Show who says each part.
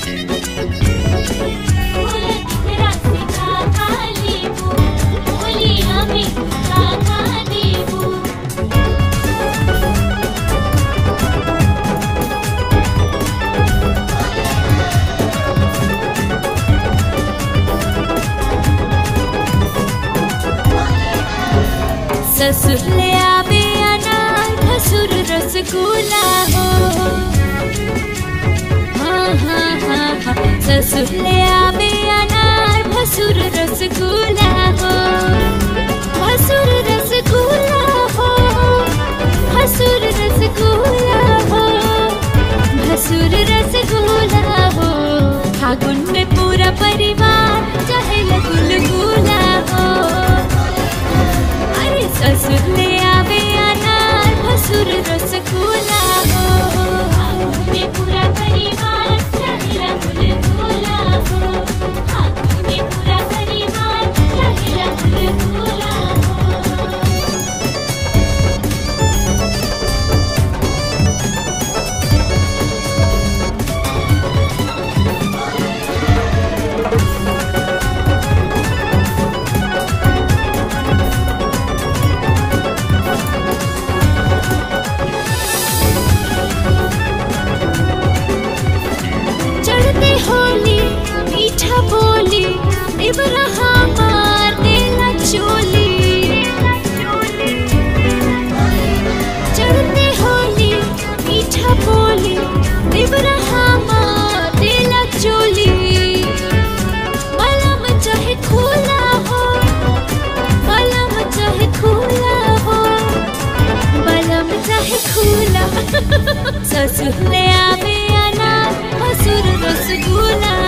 Speaker 1: ससुर ले आवे अनार भसुर रसगुल्ला हो हाँ हाँ हाँ हाँ ससुर ले आवे अनार भसुर रसगुल्ला हो भसुर रसगुल्ला हो भसुर रसगुल्ला हो भसुर रसगुल्ला हो फागुन में पूरा परिवार चाहे गुलगुला हो अरे ससुर ले आवे अनार भसुर रसगुल्ला हो
Speaker 2: में पूरा परिवार चहेला गुलगुला हो हाथों में पूरा परिवार चहेला गुलगुला हो
Speaker 1: चढ़ते होली मीठा बोली देवरा हमार देला चोली चढ़ते होली मीठा बोली देवरा हमार देला चोली बलम चाहे खुला हो बलम चाहे खुला हो बलम चाहे खुला ससुर ले आवे अनार भसुर रसगुल्ला